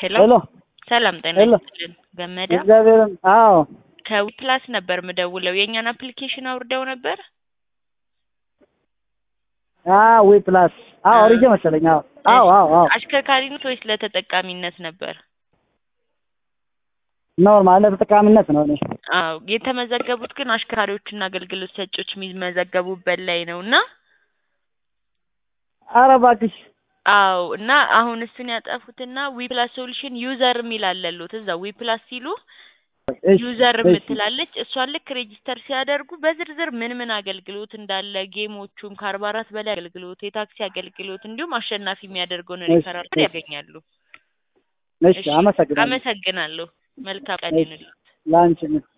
ሄሎ ሄሎ ሰላም ጤና ሄሎ። ይስጥልን ገመዳ እግዚአብሔርን አዎ ከዊፕላስ ነበር ምደውለው የእኛን አፕሊኬሽን አውርደው ነበር አዎ ዊ ፕላስ አዎ አ- አውርጄ መሰለኝ አዎ አዎ አዎ አዎ አሽከርካሪነት ወይስ ለተጠቃሚነት ነበር ኖርማል ለተጠቃሚነት ነው እኔ አዎ የተመዘገቡት ግን አሽከርካሪዎችና አገልግሎት ሰጪዎች የሚመዘገቡበት ላይ ነው እና ኧረ እባክሽ አዎ እና አሁን እሱን ያጠፉትና ዊፕላስ ሶሉሽን ዩዘር የሚል አለሉት እዛ ዊፕላስ ሲሉ እሺ፣ ዩዘር እሺ። የምትላለች እሷን ልክ ሬጂስተር ሲያደርጉ በዝርዝር ምን ምን አገልግሎት እንዳለ ጌሞቹን ከአርባ አራት በላይ አገልግሎት የታክሲ አገልግሎት እንዲሁም አሸናፊ የሚያደርገውን እሺ፣ ሪፈራል እሺ። ያገኛሉ። እሺ አመሰግናለሁ አመሰግናለሁ። መልካም ቀን እሺ። ይሁንልዎት። ለአንቺ